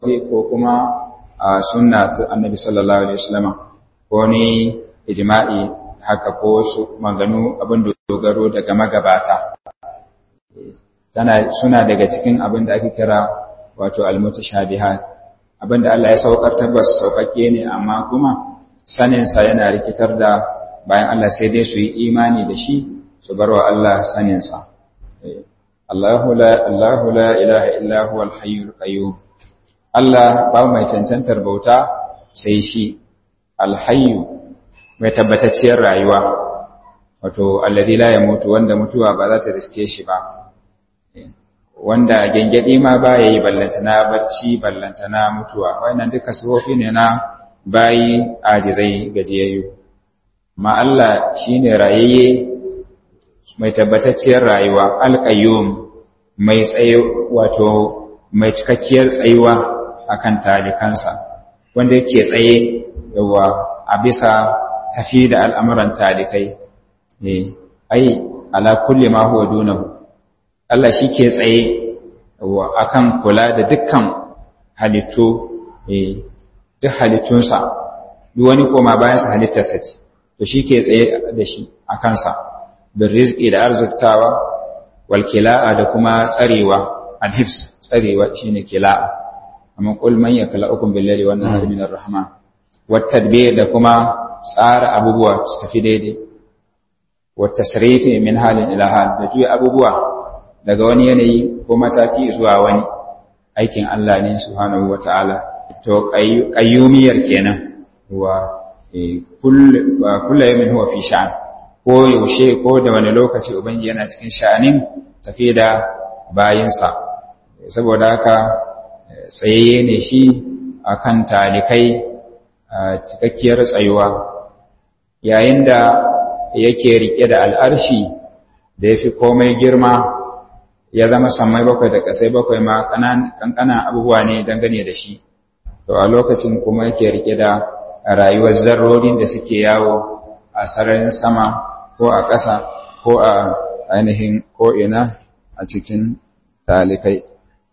waje ko kuma a sunna ta annabi sallallahu alaihi wasallam ko ni ijma'i haka ko su maganu abin dogaro daga magabata tana suna daga cikin abin da ake kira wato almutashabihat abin da Allah ya saukar tabbas saukakke ne amma kuma sanin sa yana rikitar da bayan Allah sai dai su yi imani da shi su bar wa Allah sanin sa Allahu la Allahu la ilaha illa huwa al-hayyul qayyum Allah ba mai cancantar bauta sai shi al-hayyu mai tabbatacciyar rayuwa wato allazi la yamutu wanda mutuwa ba za ta riske shi ba wanda gengedi ma ba yayi ballantana bacci ballantana mutuwa wannan duka sifofi ne na bayi ajizai gajiyayyu ma Allah shine rayayye mai tabbatacciyar rayuwa alqayyum mai tsaye wato mai cikakkiyar tsayuwa akan talikansa wanda yake tsaye yawa a bisa tafi da al'amuran talikai eh ai ala kulli ma huwa dunahu Allah shi ke tsaye a kan kula da dukkan halittu duk halittunsa duk wani koma bayansa halittarsa ce to shi ke tsaye da shi a kansa bin rizki da arziktawa wal kila'a da kuma tsarewa alhifs tsarewa shine kila'a amma qul man yakla'ukum billahi wan nahari min ar-rahman wat tadbir da kuma tsara abubuwa su tafi daidai wat tasrifi min halin ila hal da juya abubuwa daga wani yanayi ko mataki zuwa wani aikin Allah ne subhanahu wata'ala to qayyumiyar kenan wa kullu yawmin huwa fi sha'an ko yaushe ko da wani lokaci ubangi yana cikin sha'anin tafi da bayinsa saboda haka tsayayye ne shi akan talikai cikakkiyar tsayuwa yayin da yake rike da al'arshi da ya fi komai girma ya zama sammai bakwai da ƙasai bakwai ma ƙanƙanan abubuwa ne dangane da shi to a lokacin kuma yake rike da rayuwar zarrorin da suke yawo a sararin sama ko a ƙasa ko a ainihin ko'ina a cikin talikai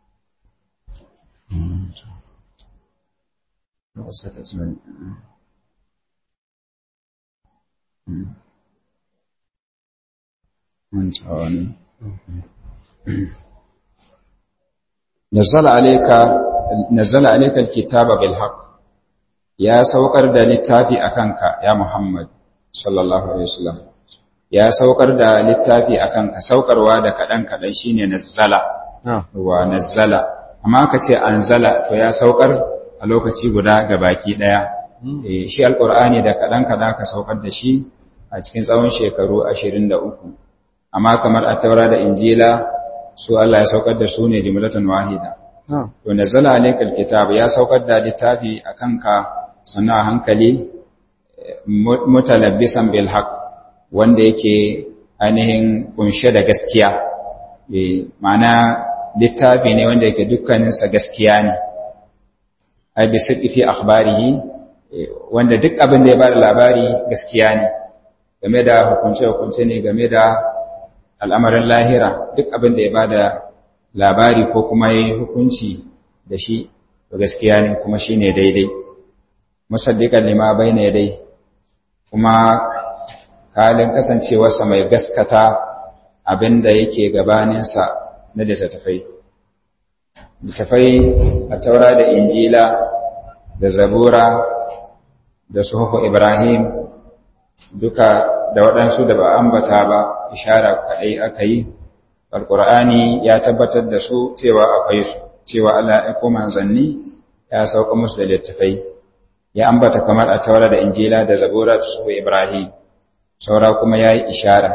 نزل عليك نزل عليك الكتاب بالحق يا saukar da littafi akanka ya Muhammad sallallahu alaihi wasallam ya saukar da littafi akanka saukarwa da kadan kadan shine nazzala wa nazzala amma ka ce anzala to ya saukar a lokaci guda ga baki daya shi alqur'ani da kadan kada ka saukar da shi a cikin tsawon shekaru 23 amma kamar at-taura da injila su Allah ya saukar da su ne jimlatan wahida. To, nazala alaikal kitab ya saukar da littafi a kanka sannu a hankali mutalabbisan bil haq wanda yake ainihin kunshe da gaskiya. Ma'ana littafi ne wanda yake dukkaninsa gaskiya ne. Ai, bi fi akhbarihi wanda duk abin da ya bada labari gaskiya ne, game da hukunce-hukunce ne game da al'amarin lahira duk abin da ya ba da labari ko kuma ya yi hukunci da shi gaskiya ne kuma shi ne daidai musaddiƙar lima bai ne dai kuma halin kasancewarsa mai gaskata abin da yake gabaninsa na littattafai littattafai a taura da injila da zabura da suhufu ibrahim duka da waɗansu da ba ambata ba ishara kaɗai aka yi alƙur'ani ya tabbatar da su cewa akwai su cewa Allah ya koma manzanni ya sauka musu da littafai ya ambata kamar a taura da injila da zabura da su ibrahim saura kuma ya yi ishara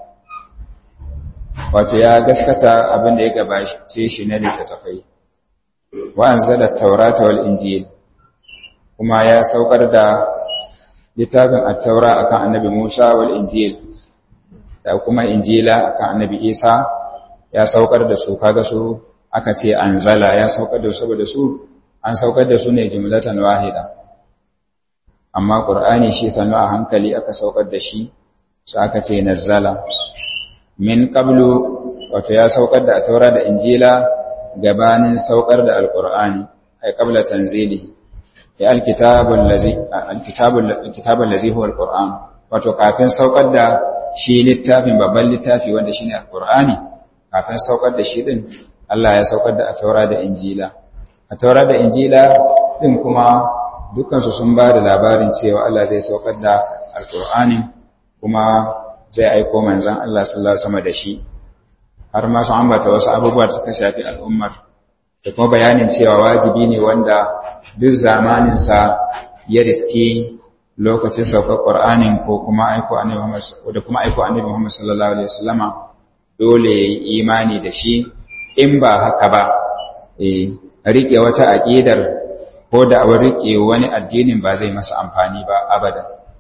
wato ya gaskata abin da ya gabace shi na littattafai wa anzala taurata wal injil kuma ya saukar da littafin at-taura akan annabi Musa wal injil da kuma injila akan annabi Isa ya saukar da su kaga su aka ce anzala ya saukar da su saboda su an saukar da su ne jumlatan wahida amma qur'ani shi sanu a hankali aka saukar da shi sai aka ce nazzala min qablu wato ya saukar da at-taura da injila gabanin saukar da alqur'ani ay qabla tanzilihi ya alkitabul ladzi alkitabul kitabul ladzi huwa alquran wato kafin saukar da shi littafin babban littafi wanda shine alqur'ani kafin saukar da shi din Allah ya saukar da ataura da injila ataura da injila din kuma dukansu sun ba da labarin cewa Allah zai saukar da alqur'ani kuma zai aiko manzon Allah sallallahu alaihi wasallam da shi har ma su ambata wasu abubuwa da suka shafi al'ummar da kuma bayanin cewa wajibi ne wanda duk zamaninsa ya riski lokacin saukar ƙwar'anin ko kuma aiko annabi Muhammad da kuma aiko annabi Muhammad sallallahu alaihi wasallama dole ya yi imani da shi in ba haka ba eh rike wata aqidar ko da a rike wani addinin ba zai masa amfani ba abada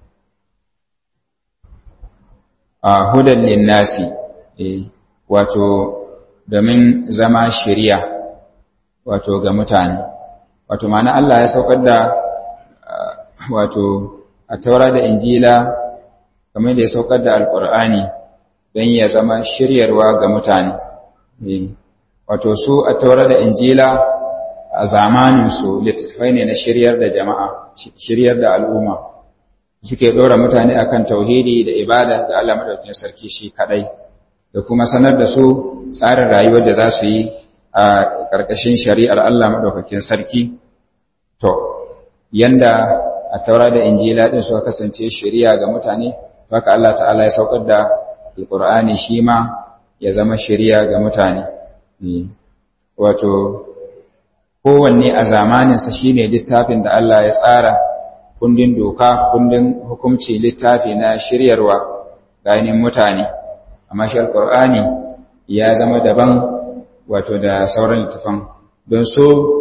a hudan linnasi eh wato domin zama shari'a wato ga mutane wato ma'ana Allah ya saukar da wato a taura da injila kamar da ya saukar da alkur'ani don ya zama shiryarwa ga mutane wato su a taura da injila a zamaninsu littattafai ne na shiryar da jama'a shiryar da al'umma suke ɗora mutane akan tauhidi da ibada ga Allah madaukakin sarki shi kadai da kuma sanar da su tsarin rayuwar da za su yi a ƙarƙashin shari'ar Allah maɗaukakin sarki, to, yanda a taura da injila ɗin suka kasance shari'a ga mutane, haka Allah ta'ala ya saukar da alƙur'ani shi ma ya zama shari'a ga mutane. Wato, kowanne a zamaninsa shi ne littafin da Allah ya tsara kundin doka, kundin hukumci littafi na shiryarwa ga mutane, amma shi alƙur'ani ya zama daban wato da sauran littafan don so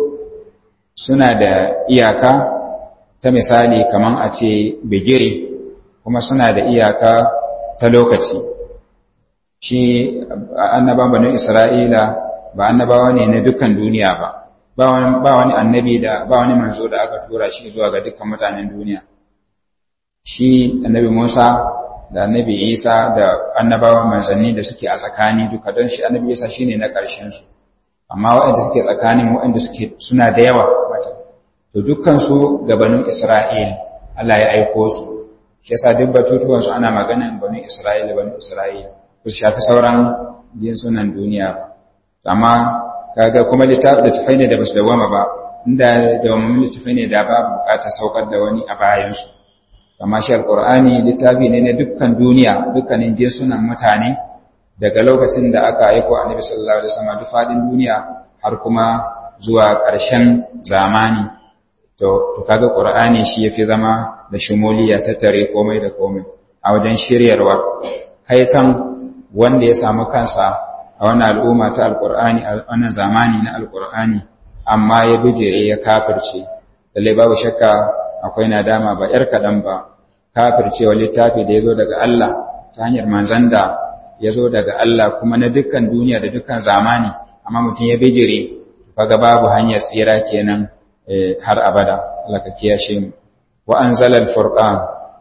suna da iyaka ta misali kaman a ce bigiri kuma suna da iyaka ta lokaci shi annaban banin isra'ila ba annabawa ne na dukkan duniya ba ba wani annabi da ba wani manzo da aka tura shi zuwa ga dukkan mutanen duniya shi annabi musa da annabi isa da annabawa manzanni da suke a tsakani duka don shi annabi isa shine na ƙarshen su amma waɗanda suke tsakanin waɗanda suke suna da yawa mata to dukkan su gabanin isra'il Allah ya aiko su shi yasa duk batutuwan su ana maganan banu isra'il banu isra'il su shafi sauran jinsunan duniya amma kaga kuma littafai ne da basu dawama ba inda dawamin littafai ne da ba bukatar saukar da wani a bayansu amma shi alqur'ani littafi ne na dukkan duniya dukkanin jinsunan mutane daga lokacin da aka aiko annabi sallallahu alaihi wasallam duk fadin duniya har kuma zuwa ƙarshen zamani to to kaga qur'ani shi yafi zama da shumuliya tattare komai da komai a wajen shiryarwa haitan wanda ya samu kansa a wannan al'umma ta alqur'ani a wannan zamani na alqur'ani amma ya bijire ya kafirce lalle babu shakka akwai nadama ba ‘yar kaɗan ba, kafircewa littafi da ya zo daga Allah ta hanyar manzan da ya zo daga Allah kuma na dukkan duniya da dukkan zamani, amma mutum ya bijire, kaga babu hanyar tsira kenan har abada, Allah ka kiyashe mu. Wa an zala al-furqan,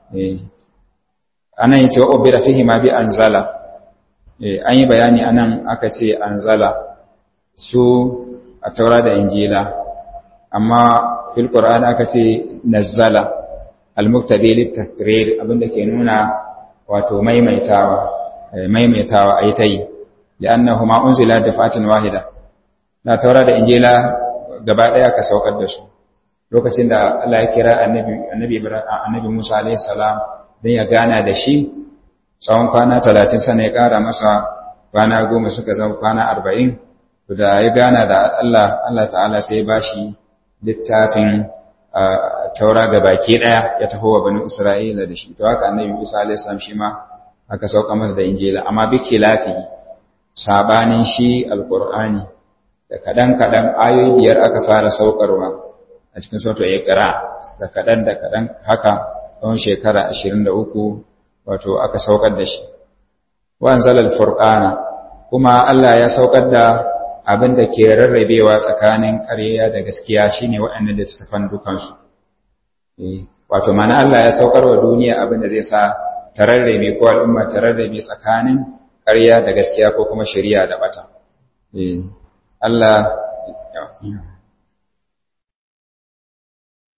anan yace wa ubira fihi ma bi anzala, an yi bayani anan aka ce anzala su a taura da injila, amma fil Qur'an aka ce nazzala al-muqtadi lit-takrir abinda ke nuna wato maimaitawa maimaitawa ayi tayi li'annahuma unzila dafatan wahida na taura da injila gaba daya ka saukar da su lokacin da Allah ya kira annabi annabi annabi Musa alayhi salam dan ya gana da shi tsawon kwana 30 sana ya kara masa kwana 10 suka zama kwana 40 da ya gana da Allah Allah ta'ala sai ya bashi littafin taura ga baki daya ya taho wa banu isra'ila da shi to haka annabi isa alayhi salam shi ma aka sauka masa da injila amma bi khilafihi sabanin shi alqur'ani da kadan kadan ayoyi biyar aka fara saukarwa a cikin suratul iqra da kadan da kadan haka tsawon shekara 23 wato aka saukar da shi wa anzalal furqana kuma Allah ya saukar da abin da ke rarrabewa tsakanin ƙarya da gaskiya shine waɗannan da tafan dukansu wato mana Allah ya saukar wa duniya abin da zai sa ta rarrabe ko al'umma ta rarrabe tsakanin ƙarya da gaskiya ko kuma shari'a da bata Allah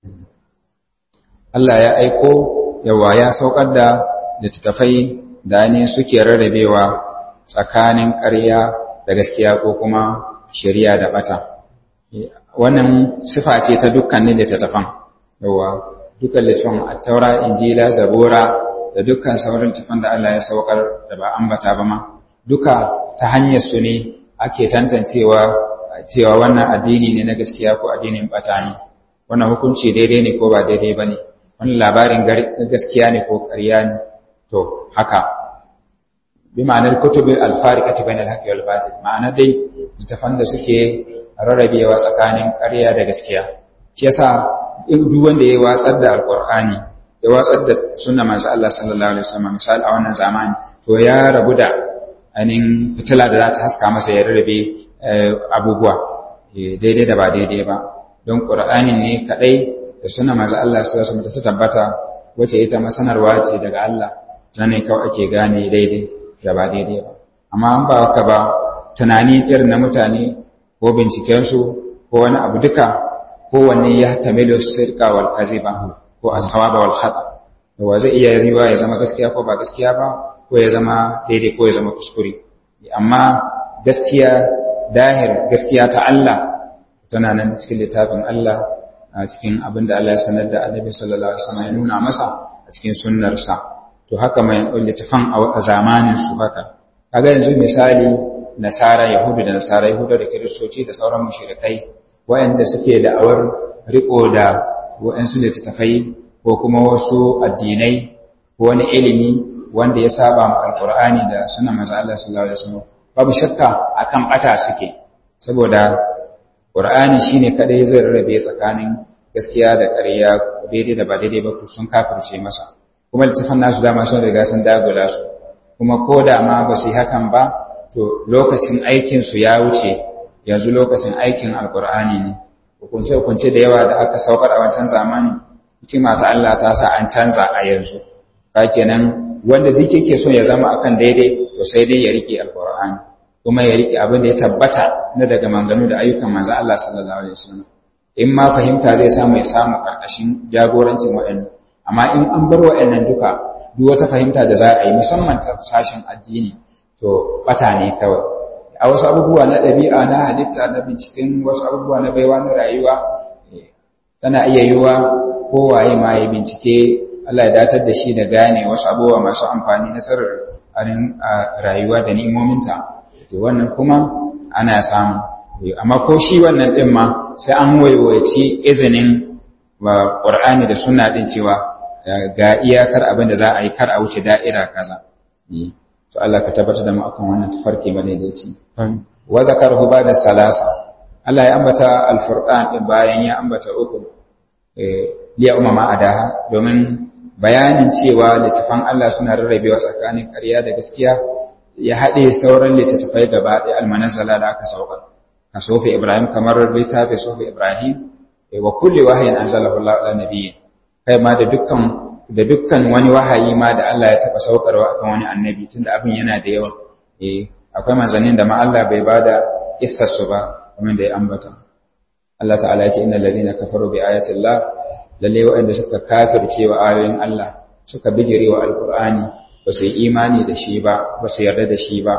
Allah ya aiko yawa ya saukar da littattafai da ne suke rarrabewa tsakanin ƙarya da gaskiya ko kuma shari'a da bata wannan sifa ce ta dukkanin littattafan yawa dukkan littattafan attaura injila zabura da dukkan sauran littattafan da Allah ya saukar da ba ambata ba ma duka ta hanyar su ne ake tantancewa cewa wannan addini ne na gaskiya ko addinin bata ne wannan hukunci daidai ne ko ba daidai ba ne wannan labarin gaskiya ne ko ƙarya ne to haka bi ma'anar kutubin alfarikati bain alhaqi wal batil ma'ana dai littafan da suke rarrabewa tsakanin ƙarya da gaskiya shi yasa duk wanda ya watsar da alqur'ani ya watsar da sunna manzo Allah sallallahu alaihi wasallam misali a wannan zamani to ya rabu da anin fitila da za ta haska masa ya rarrabe abubuwa daidai da ba daidai ba don qur'anin ne kadai da sunna manzo Allah sallallahu alaihi wasallam ta tabbata wace ita masanarwa ce daga Allah sannan kawai ake gane daidai da ba daidai ba amma an ba haka ba tunani irin na mutane ko bincikensu ko wani abu duka kowanne ya tamilu sirka wal kaziba ko as-sawaba wal khata wa zai iya riwa ya zama gaskiya ko ba gaskiya ba ko ya zama daidai ko ya zama kuskure amma gaskiya dahir gaskiya ta Allah tana nan cikin littafin Allah a cikin abin da Allah ya sanar da Annabi sallallahu alaihi wasallam ya nuna masa a cikin sunnarsa to haka mai littafan a zamanin su haka kaga yanzu misali nasara yahudu da nasara yahudu da kiristoci da sauran mushrikai wayanda suke da awar riko da wayansu littafai ko kuma wasu addinai ko wani ilimi wanda ya saba ma alqur'ani da sunnar manzo Allah sallallahu alaihi wasallam babu shakka akan bata suke saboda qur'ani shine kadai zai rarrabe tsakanin gaskiya da ƙarya daidai da ba daidai ba sun kafirce masa kuma littafan nasu dama sun riga sun dagula su kuma ko da ma ba su yi hakan ba to lokacin aikinsu ya wuce yanzu lokacin aikin alkur'ani ne hukunce-hukunce da yawa da aka saukar a wancan zamani hikima ta Allah ta sa an canza a yanzu ka kenan wanda duk yake so ya zama akan daidai to sai dai ya rike alkur'ani kuma ya rike abin da ya tabbata na daga manganu da ayyukan manzo Allah sallallahu alaihi wasallam in ma fahimta zai samu ya samu karkashin jagorancin waɗannan amma in an bar waɗannan duka duk wata fahimta da za a yi musamman ta sashen addini to bata ne kawai a wasu abubuwa na ɗabi'a na halitta na binciken wasu abubuwa na baiwa na rayuwa tana iya yiwuwa kowaye ma ya bincike Allah ya datar da shi da gane wasu abubuwa masu amfani na sirrin rayuwa da ni'imominta to wannan kuma ana samu amma ko shi wannan ɗin ma sai an waiwaci izinin wa ƙur'ani da sunna ɗin cewa ga iyakar abin da za a yi kar a wuce da'ira kaza to Allah ka tabbatar da mu akan wannan tafarki bane da yace wa zakarhu ba'da salasa Allah ya ambata al-furqan din bayan ya ambata uku eh liya umma adaha domin bayanin cewa littafan Allah suna rarrabewa tsakanin ƙarya da gaskiya ya haɗe sauran littattafai gaba ɗaya almanazala da aka saukar ka sofi Ibrahim kamar littafin sofi Ibrahim wa kulli wahayin anzalahu Allah ala nabiyyin kai ma da dukkan da dukkan wani wahayi ma da Allah ya taba saukarwa akan wani annabi tunda abin yana da yawa eh akwai manzannin da ma Allah bai bada kissar su ba kamar da ya ambata Allah ta'ala ya ce innal ladzina kafaru bi ayati Allah lalle waɗanda suka kafirce wa ayoyin Allah suka bijire wa alqur'ani ba su yi imani da shi ba ba su yarda da shi ba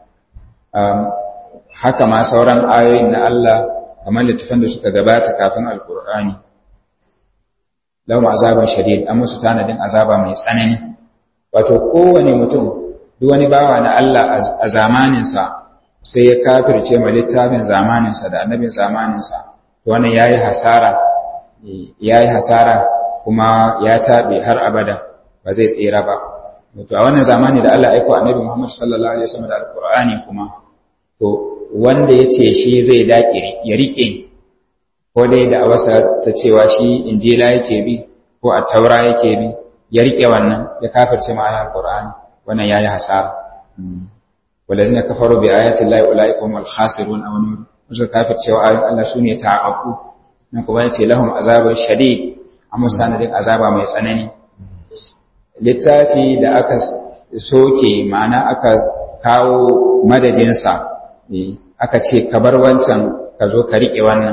haka ma sauran ayoyin na Allah kamar littafan da suka gabata kafin alqur'ani lahum azaban shadid an musu tanadin azaba mai tsanani wato kowane mutum duk wani bawa na Allah a zamaninsa sai ya kafirce ma littafin zamaninsa da annabin zamaninsa to wannan yayi hasara yayi hasara kuma ya tabe har abada ba zai tsira ba to a wannan zamani da Allah aika annabi Muhammad sallallahu alaihi wasallam da alqur'ani kuma to wanda yace shi zai daƙire ya rike ko dai da awasa ta cewa shi injila yake bi ko a taura yake bi ya rike wannan ya kafirce ma ayar qur'ani wannan yayi hasara walazina kafaru bi ayati llahi ulaika humul khasirun aw nur wasu kafirce wa ayoyin Allah sune ta'aqu nan kuma yace lahum azabun shadid amma sanadin azaba mai tsanani littafi da aka soke ma'ana aka kawo madadinsa aka ce ka bar wancan ka zo ka riƙe wannan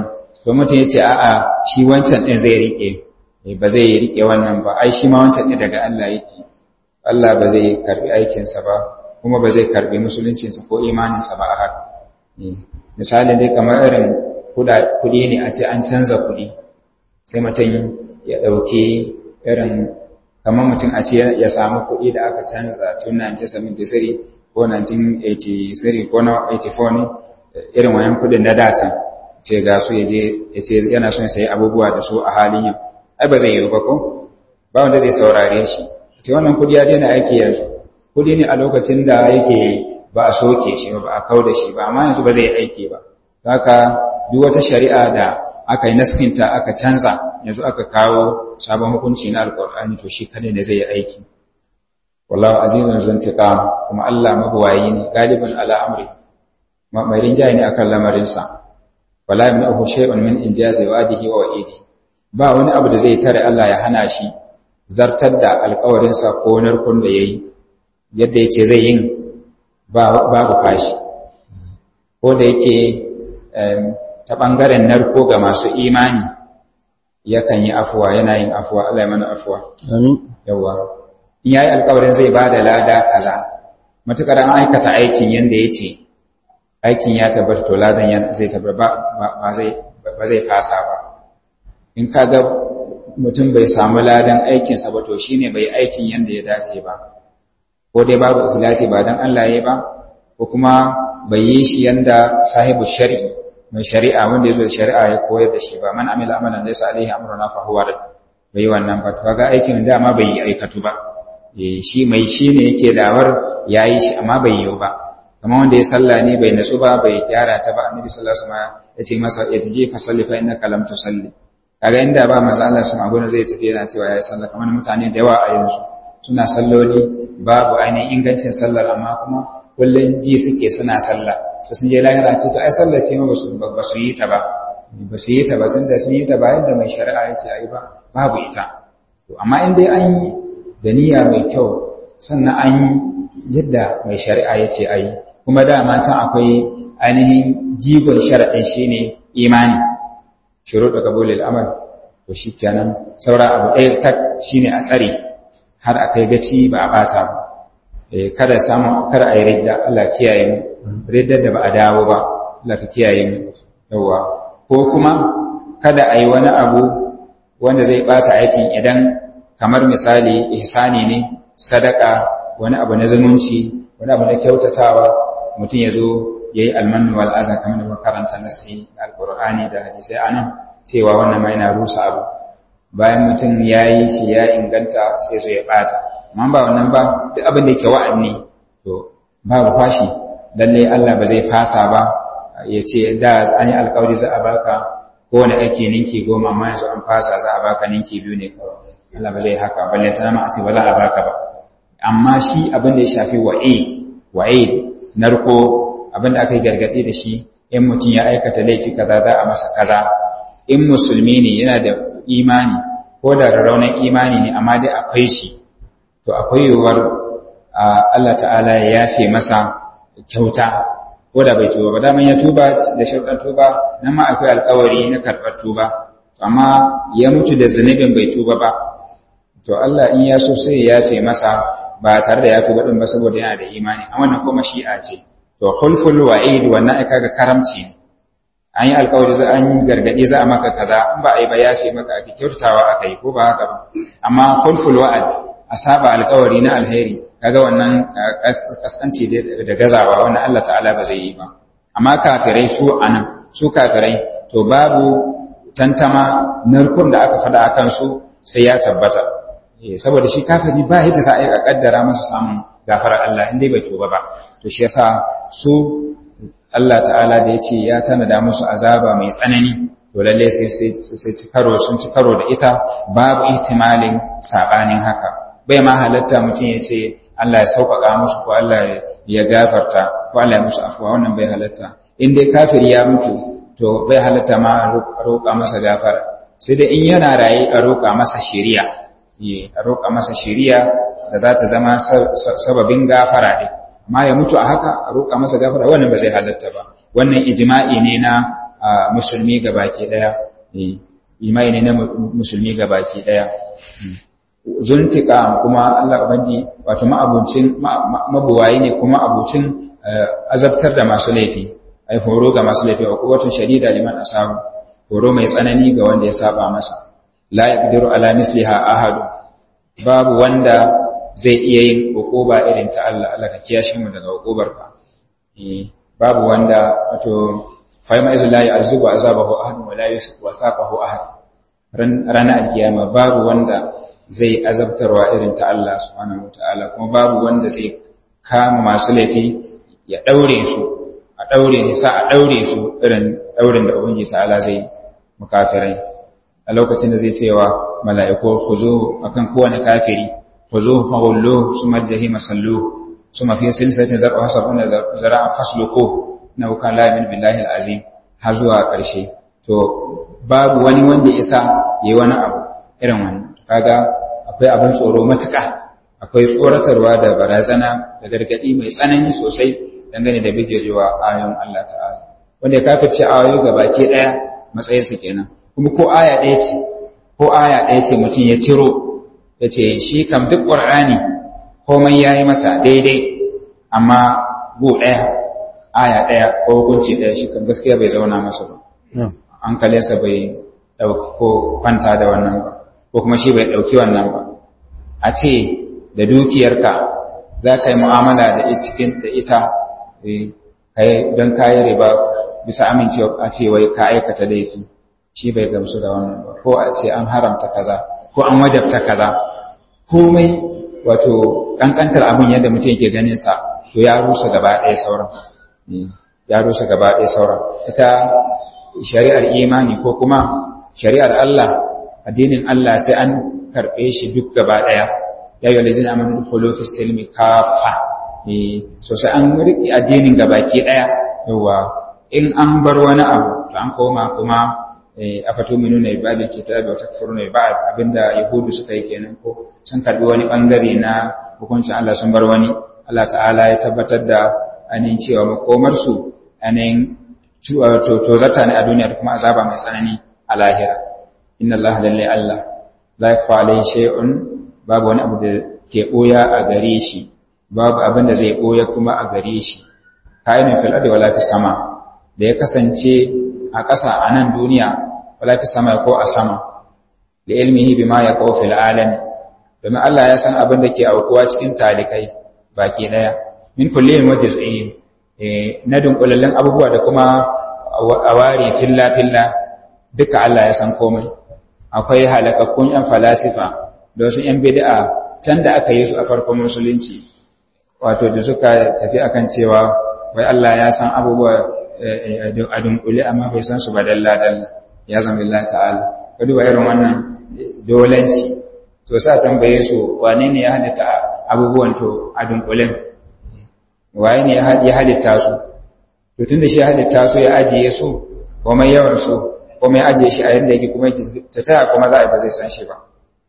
to mutum ya ce a'a shi wancan ɗin zai riƙe ba zai riƙe wannan ba ai shi ma wancan ɗin daga Allah yake Allah ba zai karɓi aikinsa ba kuma ba zai karɓi musuluncinsa ko imaninsa ba a haka misalin dai kamar irin kuɗi ne a ce an canza kuɗi sai mutum ya ɗauki irin kamar mutum a ce ya samu kuɗi da aka canza tun 1973 ko 1983 ko 84 ne irin wayan kuɗin na data ce ga su ya ce yana son sayi abubuwa da su a halin yau ai ba zai yi ba ko ba wanda zai saurare shi ce wannan kuɗi ya daina aiki yanzu kuɗi ne a lokacin da yake ba a soke shi ba a kau da shi ba amma yanzu ba zai aiki ba haka duk wata shari'a da aka yi naskinta aka canza yanzu aka kawo sabon hukunci na alkur'ani to shi kada ne zai yi aiki wallahu azizun zuntiqam kuma Allah mabuwayi ne galiban ala amri mai rinjaye ne akan lamarin sa wala yamnahu shay'un min injazi wa'dihi wa wa'idi ba wani abu da zai tare Allah ya hana shi zartar da alƙawarin sa ko narkon da yayi yadda yace zai yin babu fashi ko da yake ta ɓangaren narko ga masu imani yakan yi afuwa yana yin afuwa Allah ya mana afuwa yawa in yayi alƙawarin zai bada lada kaza matukar an aikata aikin yanda yace aikin ya tabbata to ladan zai tabbata ba zai ba zai fasa ba in kaga mutum bai samu ladan aikin sa ba to shine bai aikin yanda ya dace ba ko dai babu ikhlasi ba dan Allah yayi ba ko kuma bai yi shi yanda sahibu shar'i mai shari'a wanda ya zo da shari'a ya koyar da shi ba man amila amalan laysa alaihi amruna fa huwa rad bai wannan ba to kaga aikin dama bai yi aikatu ba eh shi mai shi ne yake dawar yayi shi amma bai yi ba kamar wanda ya salla ne bai natsu ba bai gyara ta ba annabi sallallahu alaihi wasallam ya ce masa ya taje fa salli fa innaka lam tusalli kaga inda ba manzo Allah sun agona zai tafi yana cewa yayi sallah kamar mutane da yawa a yanzu suna salloli babu ainihin ingancin sallar amma kuma kullun ji suke suna sallah sai sun je lahira ce to ai sallar ce ma ba su yi ta ba ba su yi ta ba sun da sun yi ta ba yadda mai shari'a ya ce ai ba babu ita to amma in dai an yi da niyya mai kyau sannan an yi yadda mai shari'a ya ce ai kuma dama can akwai ainihin jigon sharaɗin shine imani shuru da kabulil amal to shikenan saura abu ɗaya tak shine a tsare har a kai gaci ba a bata ba kada samu kada a yi ridda Allah kiyaye mu riddar da ba a dawo ba Allah ka kiyaye mu yawa ko kuma kada a yi wani abu wanda zai bata aikin idan kamar misali ihsani ne sadaka wani abu na zumunci wani abu na kyautatawa mutum ya zo ya yi almanu wal azan kamar da makaranta nasi alqur'ani da hadisai anan cewa wannan ma yana rusa abu bayan mutum ya yi shi ya inganta sai zo ya bata amma ba wannan ba duk abin da yake wa'anni to babu fashi lalle Allah ba zai fasa ba ya ce da an yi alkawari za a baka kowane aiki ninki goma amma yanzu an fasa za a baka ninki biyu ne kawai Allah ba zai haka balle ta nama a ce ba za a baka ba amma shi abin da ya shafi wa'id wa'id narko abin da aka yi gargaɗi da shi in mutum ya aikata laifi kaza za a masa kaza in musulmi ne yana da imani ko da raunin imani ne amma dai akwai shi to akwai yiwuwar Allah ta'ala ya yafe masa kyauta ko da bai tuba ba daman ya tuba da sharuɗan tuba nan ma akwai alkawari na karɓar tuba amma ya mutu da zunubin bai tuba ba to Allah in ya so sai ya yafe masa ba tare da ya tuba din ba saboda yana da imani a wannan kuma shi'a ce to khulful wa'id wannan ai kaga karamci ne an yi alkawari za an yi gargaɗi za a maka kaza in ba a yi ba yafe maka ake kyautawa aka yi ko ba haka ba amma khulful wa'ad a saba alkawari na alheri kaga wannan kaskanci da gazawa wannan Allah ta'ala ba zai yi ba amma kafirai su anan su kafirai to babu tantama narkun da aka faɗa akan su sai ya tabbata saboda shi kafiri ba yadda za a yi kaddara masa samun gafarar Allah in dai bai tuba ba to shi yasa su Allah ta'ala da ya ce ya tanada musu azaba mai tsanani to lalle sai sai ci karo sun ci karo da ita babu ihtimalin sabanin haka bai ma halatta mutum ya ce Allah ya sauƙaƙa musu ko Allah ya gafarta ko Allah ya musu afuwa wannan bai halatta in dai kafiri ya mutu to bai halatta ma a roƙa masa gafara sai dai in yana raye a roƙa masa shari'a a roƙa masa shari'a da za ta zama sababin gafara ɗin amma ya mutu a haka a roƙa masa gafara wannan ba zai halatta ba wannan ijma'i ne na musulmi gabaki daya imani ne na musulmi gabaki daya zuntika kuma Allah ubangi wato ma'abucin mabuwayi ne kuma abucin azabtar da masu laifi ai horo ga masu laifi wa quwwatun shadida liman asabu horo mai tsanani ga wanda ya saba masa la yaqdiru ala misliha ahad babu wanda zai iya yin hukuba irin ta Allah Allah ka kiyashe mu daga hukubar ka babu wanda wato fa ma izla ya'zubu azabahu ahad wa la yusaqahu ahad ranar alkiyama babu wanda zai azabtarwa irin ta Allah subhanahu wataala kuma babu wanda zai kama masu laifi ya daure su a daure ne sa a daure su irin daurin da ubangiji ta'ala zai mukafirai a lokacin da zai cewa mala'iku khuzu akan kowane kafiri khuzu fa ghullu summa jahima sallu summa fi silsilatin zar'a sabuna zara'a fasluku na kan la min billahi alazim har zuwa karshe to babu wani wanda isa yayi wani abu irin wannan kaga akwai abin tsoro matuƙa akwai tsoratarwa da barazana da gargaɗi mai tsanani sosai dangane da bijirewa ayoyin Allah ta'ala wanda ya kafirce ayoyi ga baki ɗaya matsayinsa kenan kuma ko aya ɗaya ce ko aya ɗaya ce mutum ya ciro ya ce shi kam duk ƙur'ani komai ya yi masa daidai amma bu ɗaya aya ɗaya ko hukunci ɗaya shi kam gaskiya bai zauna masa ba hankalinsa bai ɗauko kwanta da wannan ba ko kuma shi bai ɗauki wannan ba a ce da dukiyarka za ka yi mu'amala da cikin da ita don kayi riba bisa amincewa a ce wai ka aikata laifi shi bai gamsu da wannan ba ko a ce an haramta kaza ko an wajabta kaza komai wato kankantar abin yadda mutum yake ganin sa to ya rusa gaba ɗaya sauran ya rusa gaba ɗaya sauran ita shari'ar imani ko kuma shari'ar Allah addinin Allah sai an karɓe shi duk gaba ɗaya ya yi walazin amin dukkan fi silmi kafa so sai an riƙe addinin gabaki ɗaya yawa in an bar wani abu to an koma kuma a fato minu na ibadin kitabi wa takfuru na ibad abinda yahudu suka yi kenan ko sun karɓi wani ɓangare na hukuncin Allah sun bar wani Allah ta'ala ya tabbatar da ainihin cewa makomarsu ainihin tozarta ne a duniya da kuma azaba mai tsanani a lahira inna Allah lalle Allah la yakfa alayhi shay'un babu wani abu da ke boya a gare shi babu abin da zai boya kuma a gare shi kainin fil ardi wala fis sama da ya kasance a ƙasa a nan duniya wala fis sama ko a sama li ilmihi bima yaqau fil alam domin Allah ya san abin da ke aukuwa cikin talikai baki daya min kullin wa juz'in na dunkulallen abubuwa da kuma a ware filla filla duka Allah ya san komai akwai halakakkun ‘yan falasifa da wasu ‘yan bid'a can da aka yi su a farkon musulunci wato da suka tafi akan cewa wai Allah ya san abubuwa a dunkule amma bai san su ba dalla-dalla ya zama Allah ta'ala ka duba irin wannan dolanci to sa tambaye su wane ne ya halitta abubuwan to a dunkulen waye ne ya halitta su to tun da shi ya halitta su ya ajiye su komai yawan su kuma ya ajiye shi a yadda yake kuma ta taya kuma za a yi ba zai san shi ba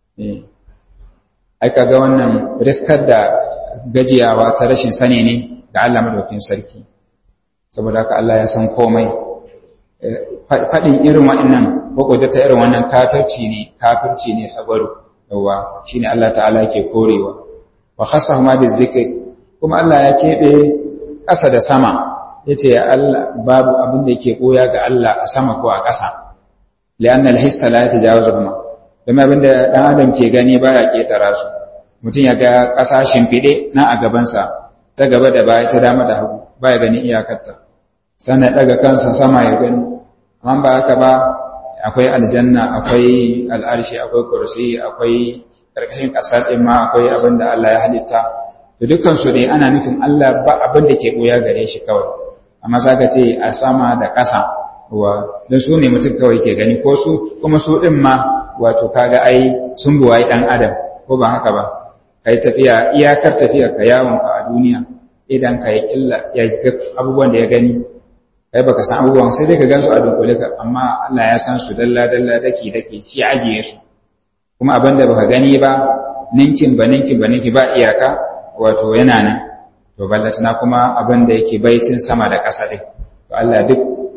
ai kaga wannan riskar da gajiyawa ta rashin sani ne da Allah madaukin sarki saboda haka Allah ya san komai faɗin irin waɗannan ko ta irin wannan kafirci ne kafirci ne sabaru yawa shine Allah ta'ala yake korewa wa khassahuma bizikri kuma Allah ya keɓe ƙasa da sama yace ya Allah babu abin da yake koya ga Allah a sama ko a ƙasa li'anna al-hissa la yatajawazuhuma kuma abinda dan adam ke gani baya ketara su mutum ya ga ƙasa shimfide na a gaban sa ta gaba da baya ta dama da hagu baya gani iyakarta sannan daga kansa sama ya gani amma ba haka ba akwai aljanna akwai al'arshi akwai kursi akwai karkashin ƙasa din ma akwai abin da Allah ya halitta to dukkan su dai ana nufin Allah ba abin da ke boya gare shi kawai amma zaka ce a sama da ƙasa wa don su ne mutum kawai ke gani ko su kuma su ɗin ma wato kaga ai sun buwayi ɗan adam ko ba haka ba ka yi tafiya iyakar tafiya ka yawon ka a duniya idan ka yi illa ya ga abubuwan da ya gani kai baka san abubuwan sai dai ka gan su a dunkule ka amma Allah ya san su dalla dalla daki daki shi ajiye su kuma abin da baka gani ba ninkin ba ninkin ba ninki ba iyaka wato yana nan to ballatana kuma abin da yake baitin sama da ƙasa ɗin to Allah duk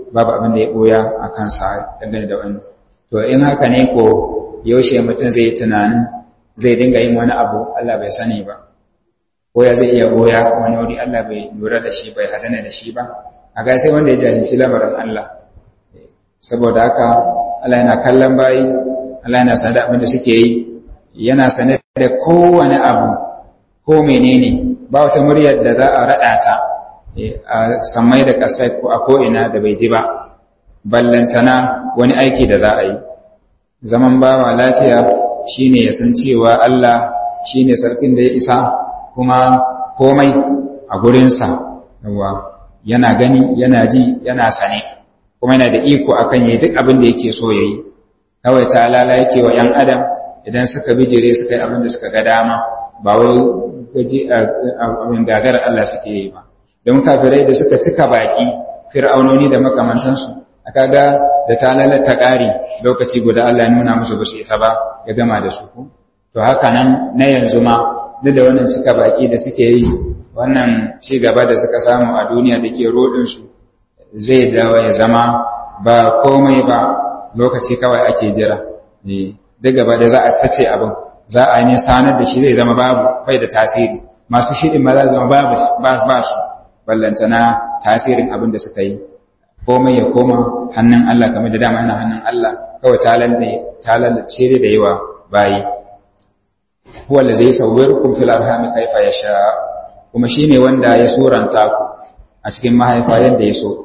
babu abin da ya boya a kansa dangane da wani to in haka ne ko yaushe mutum zai tunanin zai dinga yin wani abu Allah bai sani ba ko ya zai iya boya wani wuri Allah bai lura da shi bai hadana da shi ba a ga sai wanda ya jahilci lamarin Allah saboda haka Allah yana kallon bayi Allah yana sanar da abin da suke yi yana sanar da kowane abu ko menene ba wata muryar da za a raɗa ta a samai da ƙasai ko a ko'ina da bai ji ba ballantana wani aiki da za a yi zaman bawa lafiya shine ya san cewa Allah shine sarkin da ya isa kuma komai a gurinsa yawa yana gani yana ji yana sane kuma yana da iko akan yi duk abin da yake so yayi kawai ta lala yake wa ‘yan adam idan suka bijire suka yi abin da suka ga dama ba wai gaji abin gagarar Allah suke yi ba don kafirai da suka cika baki fir'aunoni da makamantansu aka ga da ta lalata ƙari lokaci guda Allah ya nuna musu ba su isa ba ya gama da su ku to haka nan na yanzu ma duk da wannan cika baki da suke yi wannan ci gaba da suka samu a duniya da ke rodinsu zai dawo ya zama ba komai ba lokaci kawai ake jira duk gaba da za a sace abin za a yi sanar da shi zai zama babu bai da tasiri masu shirin ma za zama babu ba su ballantana tasirin abin da suka yi komai ya koma hannun Allah kamar da dama yana hannun Allah kawai ta lalace da yawa bayi huwa da zai sauwirkum fil arhami kaifa yasha kuma shine wanda ya suranta ku a cikin mahaifa yadda ya so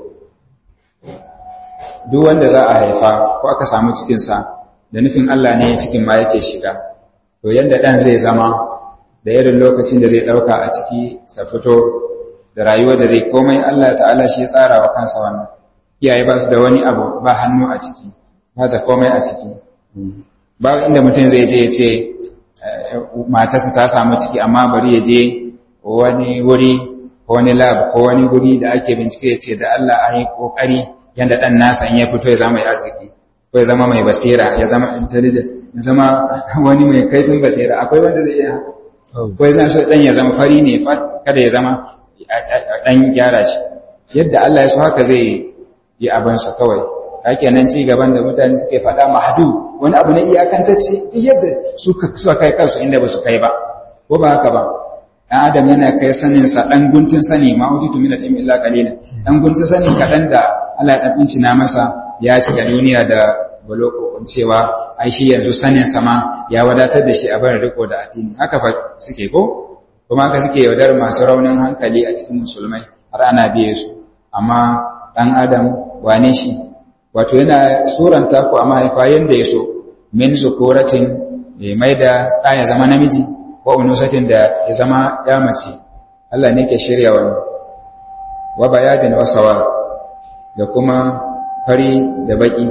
duk wanda za a haifa ko aka samu cikinsa da nufin Allah ne cikin ma yake shiga to yadda ɗan zai zama da irin lokacin da zai ɗauka a ciki sa fito da rayuwar da zai komai Allah ta'ala shi ya tsara wa kansa wannan iyaye ba su da wani abu ba hannu a ciki ba ta komai a ciki babu inda mutum zai je ya ce matarsa ta samu ciki amma bari ya je wani wuri ko wani lab ko wani guri da ake bincike ya ce da Allah an yi ƙoƙari yadda ɗan nasa in ya fito ya zama mai arziki ko ya zama mai basira ya zama intelligent ya zama wani mai kaifin basira akwai wanda zai iya ko ya zama so ɗan ya zama fari ne kada ya zama ɗan gyara shi yadda Allah ya so haka zai yi abinsa kawai hake nan ci gaban da mutane suke faɗa mahadu wani abu na iyakantacce duk yadda suka kai kansu inda ba su kai ba ko ba haka ba ɗan adam yana kai saninsa ɗan guntun sani ma wuce tumi da ɗin illa ƙalilin ɗan guntun sani kaɗan da Allah ya ɗan na masa ya cika duniya da balokokon cewa ai shi yanzu sanin sama ya wadatar da shi a barin riko da addini haka fa suke ko kuma haka suke yaudar masu raunin hankali a cikin musulmai har ana biye su amma ɗan adam wane shi wato yana suranta ku a mahaifa yanda ya so min zukuratin mai da ɗa ya zama namiji wa unusatin da ya zama ya mace Allah ne ke shirya wani wa bayadin wasawa da kuma fari da baki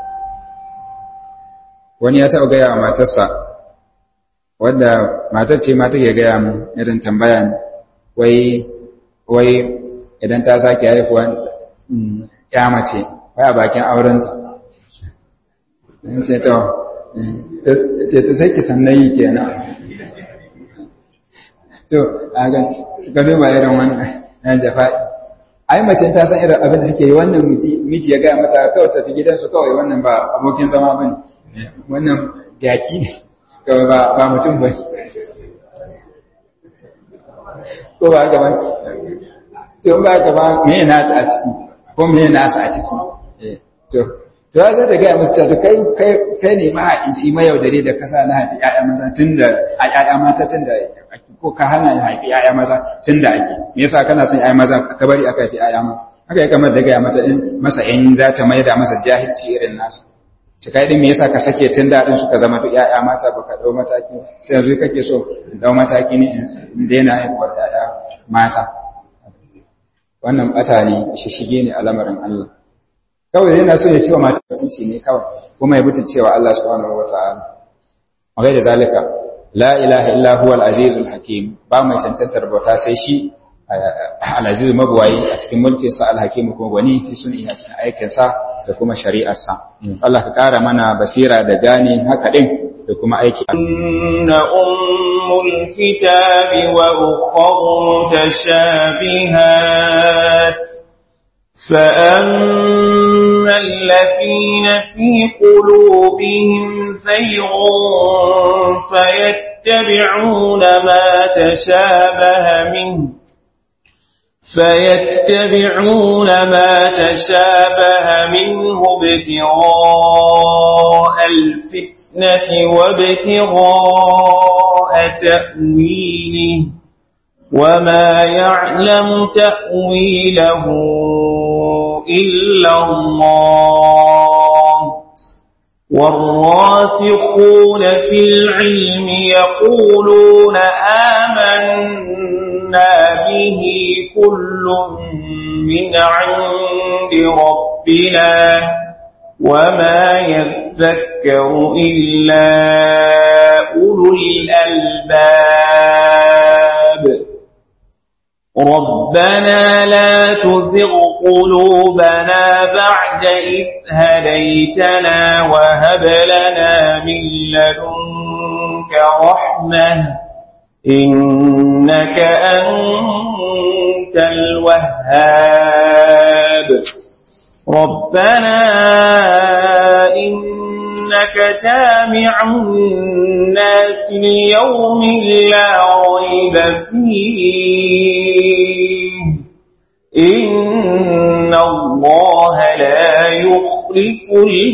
wani ya taɓa gaya wa matarsa wadda matar ce ma take gaya mu irin tambaya ne wai wai idan ta sake haifuwa ya mace wai a bakin aurenta ce to ce ta sai ki sannan yi kenan to a ga gado ba irin wannan na jafa'i ai mace ta san irin abin da suke yi wannan miji ya gaya mata kawai tafi gidansu kawai wannan ba abokin zama ba ne wannan jaki ne kawai ba mutum ba ko ba haka ba to ba haka ba me yana ta a ciki ko me yana sa a ciki to to ya zai ta gaya musu cewa kai kai ne mahaici mayaudare da kasa na haifi ƴaƴa maza tun da a ƴaƴa mata tun da ko ka hana haifi ƴaƴa maza tun da ake me yasa kana son ƴaƴa maza ka bari aka haifi ƴaƴa mata haka ya kamar da gaya mata in masa in za ta maida masa jahilci irin nasa ci kai din me yasa ka sake tun daɗin suka zama duk ƴaƴa mata baka ɗau mataki sai yanzu kake so in ɗau mataki ne in daina haihuwar ƴaƴa mata wannan ɓata ne shishige ne a lamarin Allah kawai yana so ya ce wa mata mutunci ne kawai kuma ya mutu cewa Allah subhanahu wata'ala magai da zalika la ilaha illa huwa al-azizul hakim ba mai cancantar bauta sai shi al-aziz mabuwayi a cikin mulkin sa al-hakim kuma wani fi sunni a cikin aikin sa da kuma shari'ar sa Allah ka kara mana basira da gane haka din da kuma aiki inna ummul kitabi wa ukhra mutashabihat فأما الذين في قلوبهم زيغ فيتبعون ما تشابه منه فيتبعون ما تشابه منه ابتغاء الفتنة وابتغاء تأويله وما يعلم تأويله إلا الله والراسخون في العلم يقولون آمنا به كل من عند ربنا وما يذكر إلا أولو الألباب ربنا لا تزغ قلوبنا بعد إذ هديتنا وهب لنا من لدنك رحمة إنك أنت الوهاب ربنا إنك جامع الناس ليوم لا ريب فيه إن الله لا يخلف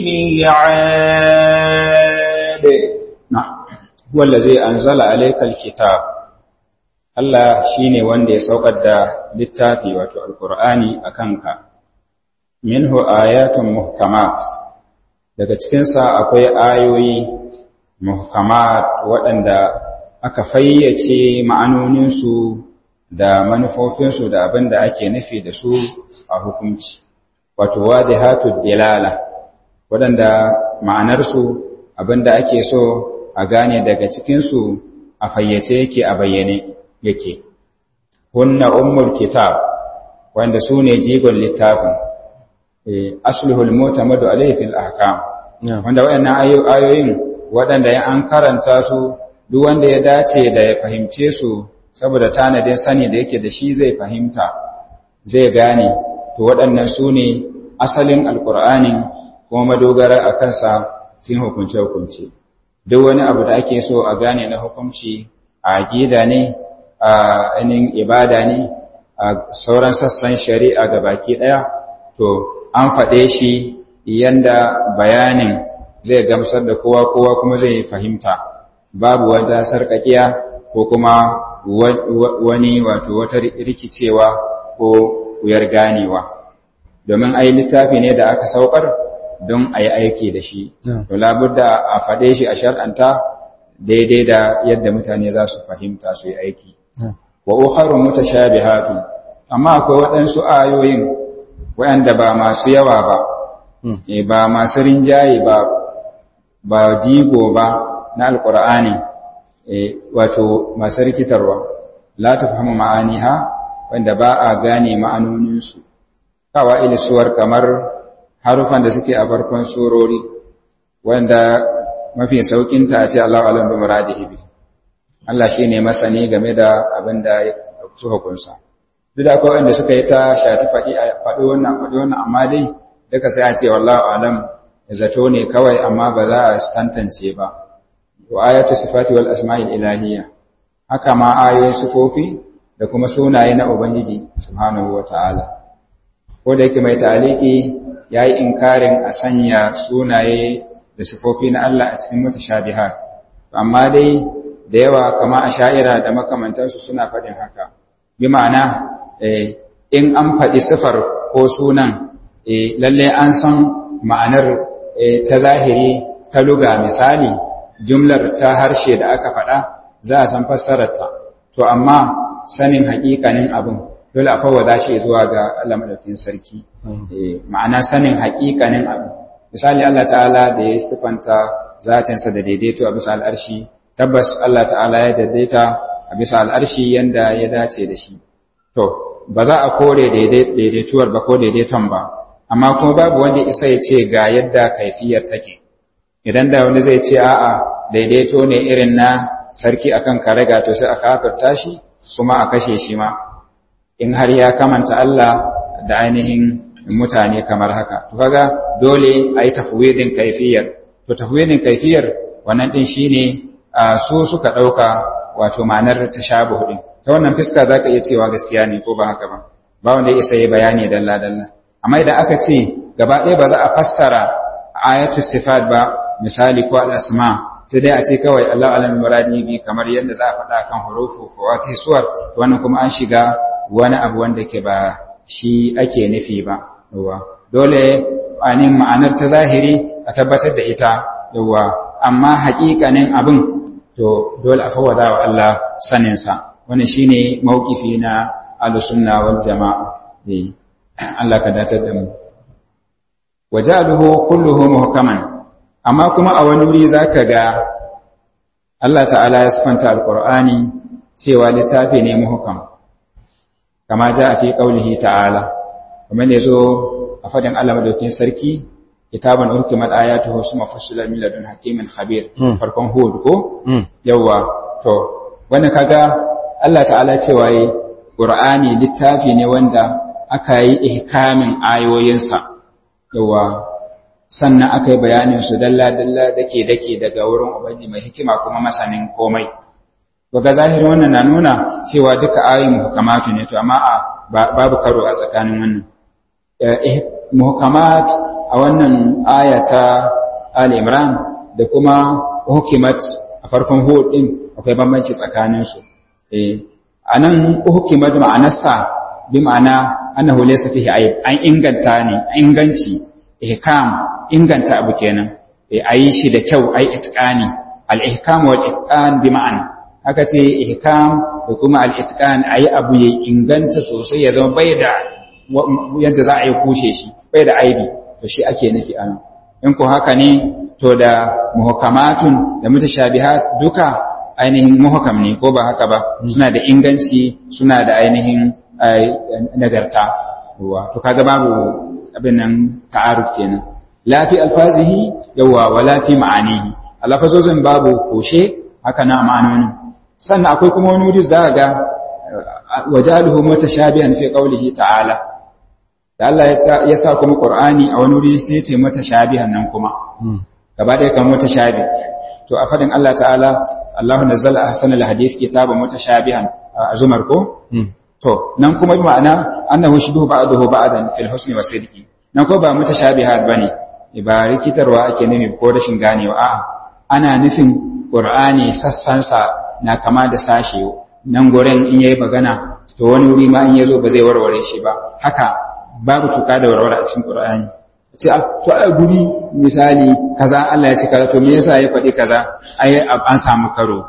الميعاد نعم هو الذي أنزل عليك الكتاب Allah shi ne wanda ya saukar da littafi wato Alƙur'ani a kanka, minhu ayatun muhkamat, daga cikinsa akwai ayoyi muhkamat waɗanda aka fayyace ma'anoninsu da manufofinsu da abin da ake nufi da su a hukunci, wato wadihatu dilala, waɗanda ma'anarsu abin da ake so a gane daga cikinsu a fayyace yake a bayyane. yake hunna ummul kitab wanda su ne jigon littafin asluhul mutamadu alayhi fil ahkam wanda wayannan ayoyin waɗanda ya an karanta su duk wanda ya dace da ya fahimce su saboda tanadin sani da yake da shi zai fahimta zai gane to waɗannan su ne asalin alƙur'anin kuma madogara a kansa sun hukunce-hukunce duk wani abu da ake so a gane na hukunci a aƙida ne a ainihin ibada ne a sauran sassan shari'a ga baki ɗaya to an faɗe shi yanda bayanin zai gamsar da kowa kowa kuma zai fahimta babu wata sarƙaƙiya ko kuma wani wato wata rikicewa ko wuyar ganewa domin ai littafi ne da aka saukar don a yi aiki da shi to labudda a faɗe shi a shar'anta daidai da yadda mutane za su fahimta su yi aiki wa ukharu mutashabihatun amma akwai waɗansu ayoyin waɗanda ba masu yawa ba eh ba masu rinjaye ba ba jigo ba na alqur'ani eh wato masu rikitarwa la tafhamu ma'aniha wanda ba a gane ma'anonin su kawa ilisuwar kamar harufan da suke a farkon surori wanda mafi saukin ta ce Allahu alam bi muradihi bi Allah shi ne masani game da abin da su hukunsa. Duk da akwai wanda suka yi ta shati faɗi faɗi wannan faɗi wannan amma dai duka sai a ce wallahu alam zato ne kawai amma ba za a tantance ba. Wa ayatu sifati wal asma'il ilahiyya. Haka ma ayoyin sifofi da kuma sunaye na Ubangiji subhanahu wa ta'ala. Ko da yake mai ta'aliki ya yi inkarin a sanya sunaye da sifofi na Allah a cikin mutashabihat. Amma dai da yawa kama a sha'ira da makamantarsu suna faɗin haka bi ma'ana in an faɗi sifar ko sunan lalle an san ma'anar ta zahiri ta luga misali jumlar ta harshe da aka faɗa za a san fassararta to amma sanin haƙiƙanin abin dole a fawwada shi zuwa ga Allah madaukakin sarki ma'ana sanin haƙiƙanin abin misali Allah ta'ala da ya sifanta zatinsa da daidaito a bisa al'arshi tabbas Allah ta'ala ya daidaita a bisa al'arshi yanda ya dace da shi. To, ba za a kore daidaituwar ba ko daidaiton ba, amma kuma babu wanda isa ya ce ga yadda kaifiyar take. Idan da wani zai ce a'a daidaito ne irin na sarki akan karaga to sai a kafirta shi kuma a kashe shi ma. In har ya kamanta Allah da ainihin mutane kamar haka to kaga dole a yi tafwidin kaifiyar to tafwidin kaifiyar wannan din shine su suka ɗauka wato ma'anar tashabuh din ta wannan fiska zaka iya cewa gaskiya ne ko ba haka ba ba wanda ya isa yi bayani dalla dalla amma idan aka ce gaba ɗaya ba za a fassara ayatul sifat ba misali ko al-asma sai dai a ce kawai Allah alam muradi bi kamar yadda za a faɗa kan hurufu fawati suwar wannan kuma an shiga wani abu wanda ke ba shi ake nufi ba yawa dole anin ma'anar ta zahiri a tabbatar da ita yawa amma haƙiƙanin abin to dole a fawada wa Allah sanin sa wannan shine mauqifi na al-sunna wal jama'a eh Allah ka datar da mu wajaluhu kulluhu muhkaman amma kuma a wani wuri zaka ga Allah ta'ala ya sifanta alqur'ani cewa littafi ne muhkam kama ja fi qaulihi ta'ala kuma ne zo a fadin Allah madaukin sarki kitaban uhkimat ayatuhu summa fassala min ladun hakimin khabir farkon hud ko yawa to wannan kaga Allah ta'ala cewa yi qur'ani littafi ne wanda aka yi ihkamin ayoyinsa yawa sannan aka yi bayanin su dalla-dalla dake-dake daga wurin ubangi mai hikima kuma masanin komai ga zahirin wannan na nuna cewa duka ayoyin muhkamatu ne to amma a babu karo a tsakanin wannan muhkamat a wannan aya ta Ali Imran da kuma hukimat a farkon hud din akwai bambanci tsakanin su eh anan hukimat ma'anarsa bi ma'ana annahu laysa fihi ayib an inganta ne inganci ihkam inganta abu kenan ayi shi da kyau ayi itqani al ihkam wal itqan bi ma'ana aka ce ihkam da kuma al itqan ayi abu ya inganta sosai ya zama bai da yadda za a yi kushe shi bai da aibi to shi ake nufi anan in ko haka ne to da muhkamatun da mutashabihat duka ainihin muhkam ne ko ba haka ba suna da inganci suna da ainihin nagarta to kaga babu abin nan ta'aruf kenan la fi alfazihi yawa wala fi ma'anihi alfazozin babu koshe haka na ma'anonin sannan akwai kuma wani wuri za ga wajaluhu mutashabihan fi qawlihi ta'ala da Allah ya sa kuma Qur'ani a wani wuri sai ya ce mutashabihan nan kuma gaba ɗaya kan mutashabi to a fadin Allah ta'ala Allahu nazzala ahsanal hadith kitaban mutashabihan a zumar ko to nan kuma ma'ana annahu shibuhu ba'dahu ba'dan fil husni was sidqi nan ko ba mutashabihat bane ba rikitarwa ake nufi ko rashin ganewa a'a ana nufin qur'ani sassansa na kama da sashe nan gurin in yayi magana to wani wuri ma in yazo ba zai warware shi ba haka babu tuka da warware a cikin qur'ani ce to a guri misali kaza Allah ya ce kaza to me yasa ya faɗi kaza ai an samu karo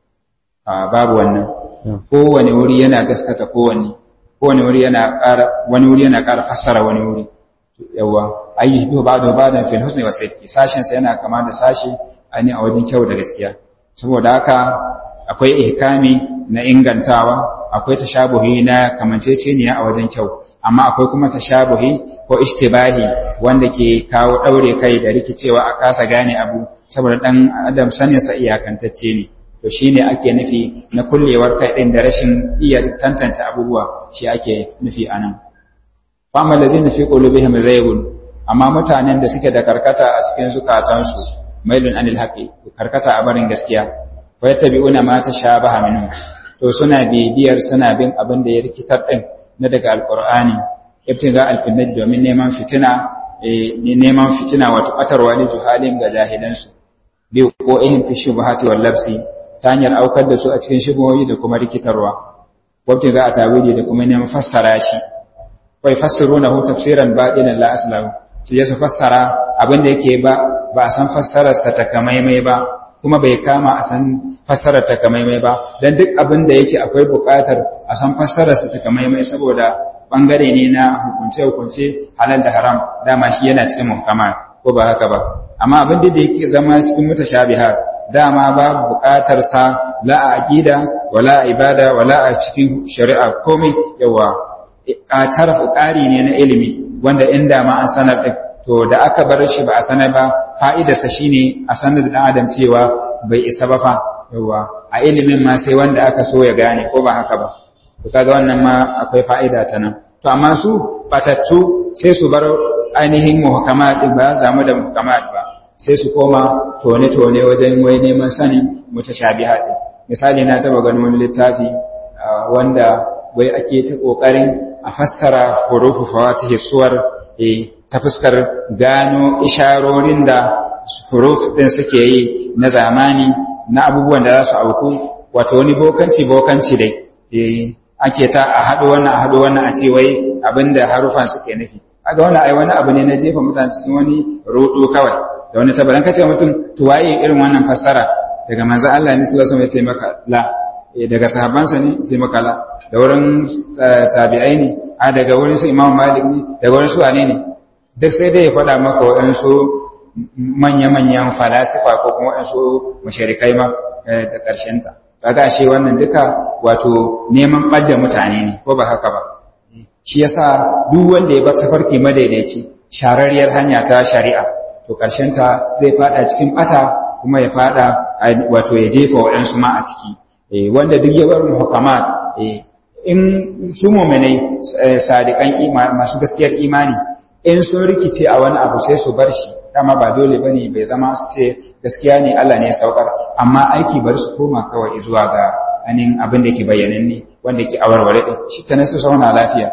babu wannan kowane wuri yana gaskata kowane kowane wuri yana ƙara wani wuri yana ƙara fassara wani wuri yawa ayi bi ba da ba da fil husni wa sidqi sashin sa yana kama da sashi ani a wajen kyau da gaskiya saboda haka akwai ihkami na ingantawa akwai tashabuhi na kamanceceniya a wajen kyau amma akwai kuma tashabuhi ko ishtibahi wanda ke kawo daure kai da rikicewa a kasa gane abu saboda dan adam sanin sa iyakantacce ne to shi ne ake nufi na kullewar kai ɗin da rashin iya tantance abubuwa shi ake nufi a nan. Fama da zai nufi ƙulubihim zaibun, amma mutanen da suke da karkata a cikin zukatansu, mailun anil haƙi, karkata a barin gaskiya, wai ta bi'una ma ta sha baha minu, to suna bibiyar suna bin abin da ya rikitar ɗin na daga alƙur'ani, ibtiga alfinnat domin neman fitina, neman fitina wato ɓatarwa ne juhalin ga jahilansu. Bi ko ihin fi shubhati wal labsi ta hanyar aukar da su a cikin shigoyi da kuma rikitarwa wabce ga a tawili da kuma neman fassara shi wai fassiru na hu tafsiran baɗinan la aslahu su ya su fassara abin da yake ba ba a san fassararsa ta kamaimai ba kuma bai kama a san fassarar ta kamaimai ba don duk abin da yake akwai buƙatar a san fassararsa ta kamaimai saboda ɓangare ne na hukunce-hukunce halal da haram dama shi yana cikin muhkama ko ba haka ba amma abin da yake zama cikin mutashabihat dama babu buƙatar sa la a aqida wala a ibada wala a cikin shari'a komai yawa taraf ƙari ne na ilimi wanda inda ma an sanar da to da aka bar shi ba a sanar ba fa'idarsa shine a sanar da dan adam cewa bai isa ba fa yawa a ilimin ma sai wanda aka so ya gane ko ba haka ba to kaga wannan ma akwai fa'ida ta nan to amma su batattu sai su bar ainihin muhkamat ba zamu da muhkamat ba sai su koma tone-tone wajen wai neman sanin mutashabihat misali na taba ganin wani littafi wanda wai ake ta kokarin a fassara hurufu fawatihi suwar ta fuskar gano isharorin da huruf din suke yi na zamani na abubuwan da za su auku wato wani bokanci bokanci dai ake ta a haɗo wannan a haɗo wannan a ce wai abinda harufan suke nufi aga wannan ai wani abu ne na jefa mutane cikin wani rudu kawai da wani tabbaran kace mutum to waye irin wannan fassara daga manzo Allah ne sallallahu alaihi wasallam ya ce maka la daga sahabbansa ne ya ce maka la da wurin tabi'ai ne a daga wurin su Imam Malik ne daga wurin su wane ne duk sai dai ya faɗa maka waɗansu manya-manyan falasifa ko kuma waɗansu mashirikai ma da ƙarshenta kaga ashe wannan duka wato neman ɓadda mutane ne ko ba haka ba shi yasa duk wanda ya bar tafarki madaidaici shararriyar hanya ta shari'a to ƙarshenta zai fada cikin ɓata kuma ya fada wato ya jefa waɗansu ma a ciki wanda duk ya bar muhakamat in su mu'minai sadiqan masu gaskiyar imani in sun rikice a wani abu sai su bar shi dama ba dole bane bai zama su ce gaskiya ne Allah ne ya saukar amma aiki bar su koma kawai zuwa ga anin abin da ke bayyananne wanda ke awarware din shi ta nasu sauna lafiya